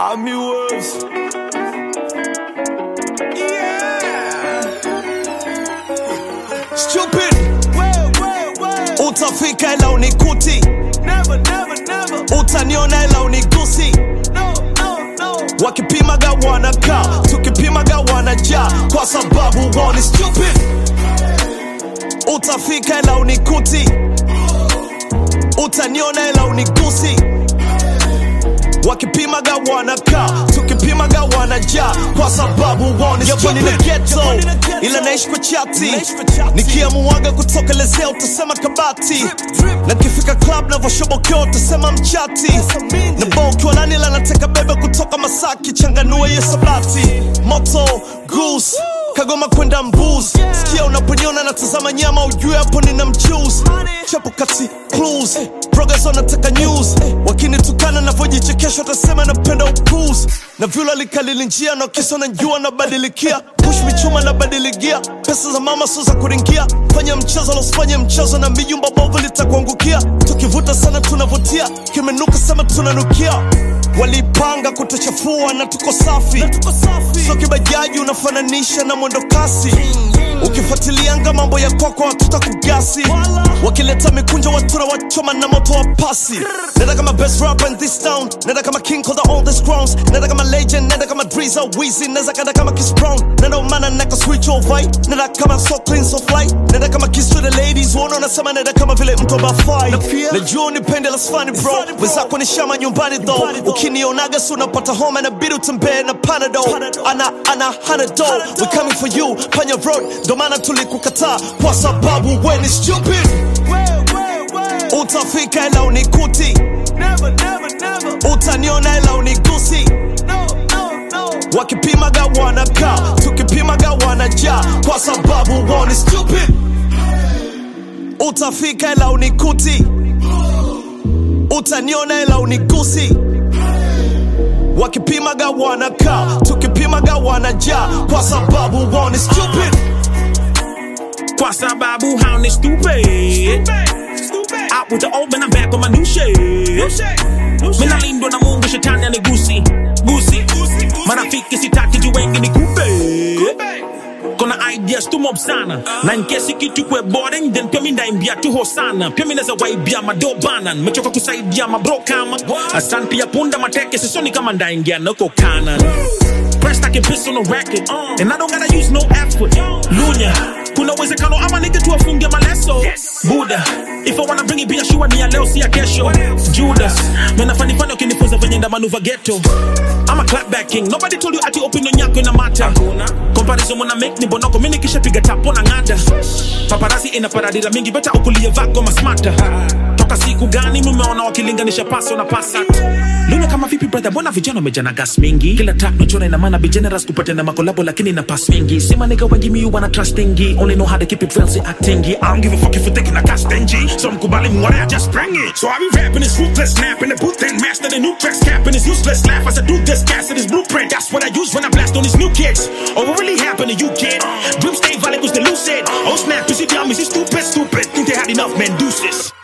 Army Wolves. Yeah. Stupid. Utafika ila unikuti. Never, never, never. Utaniona ila unigusi. No, no, no. Wakipimaga wanakaa, tukipimaga wanajaa, kwa sababu wao ni stupid. Utafika ila unikuti. Utaniona ila unigusi wakipimaga wanakaa tukipimaga wanajaa kwa sababu wao ni stupid. Ni ghetto ila naishi kwa chati nikiamuaga kutokelezea utasema kabati na kifika club navoshobokea utasema mchati na bao ukiwa nani ila nateka bebe kutoka Masaki changanua hiyo sabati moto goose Kagoma kwenda mbuz sikia unaponiona natazama nyama ujue hapo nina mchuzi chapo kati clues progress wanataka news wakinitukana navyojichekesha watasema napenda upuzi na vyula likalili njia na kisa najua nabadilikia push michuma nabadiligia pesa za mama sio za kuringia fanya mchezo losifanye mchezo na mijumba bovu litakuangukia tukivuta sana tunavutia kimenuka sema tunanukia walipanga kutuchafua na tuko safi so kibajaji unafananisha na mwendo kasi ukifuatilianga mambo ya kwako watuta kugasi wakileta mikunjo watura wachoma na moto wa pasi nenda kama best rapper in this town nenda kama king of the oldest crowns nenda kama legend nenda kama driza wizi nenda kanda kama Chris Brown nenda umana neka switch over nenda kama so clean so fly nenda kama kiss to the ladies uone unasema nenda kama vile mtu abafai najua unipende la sfani bro wenzako ni shama nyumbani though ukinionaga si unapata homa na bidi utembee na panado ana ana hanado we coming for you panya road ndo maana tulikukataa kwa sababu we ni stupid utafika ila unikuti utaniona ila unigusi wakipimaga wanakaa tukipimaga wanajaa kwa sababu wao ni stupid utafika ila unikuti utaniona ila unigusi wakipimaga wanakaa tukipimaga wanajaa kwa sababu wao ni stupid Kwa sababu hao ni stupid Out with the old man, I'm back on my new shit Mina lindwa na mungu shetani anigusi gusi marafiki sitaki juu wengi ni kupe kona ideas tu mob sana na nkesi kitu kwe boring then pia mi ndaimbia tu hosana pia mi naza waibia madobana nimechoka kusaidia mabro kama asan pia punda mateke sisoni kama ndaingia nako kanan Pressed I can piss on a record And I don't gotta use no effort Lunya Kuna uwezekano ama nige tu afunge maleso Buddha If I wanna bring it biashua ni ya leo si ya kesho Judas Mena fani fani ukinifunza venye nda manuva ghetto I'm a clapback king Nobody told you ati opinion yako ina mata Comparison mwana make ni bonoko Mini kisha piga tapo na ngada Paparazzi ina paradira mingi Beta ukulie vako masmata Toka siku gani mumeona wakilinganisha paso na pasat Luna kama vipi brother mbona vijana wamejana gas mingi Kila track nachora ina maana be generous kupata na makolabo lakini na pass mingi Sema nigga wengi mi wanna trustingi Only know how to keep it real si actingi I don't give a fuck if you thinking I got stingy So mkubali mware I just bring it So I be rapping this ruthless snap in the booth and master the new tracks capping this useless laugh as I do this gas this blueprint That's what I use when I blast on these new kids Oh what really happened to you kid Dream stay valid was the lucid Oh snap is you dumb is you stupid stupid Think they had enough man deuces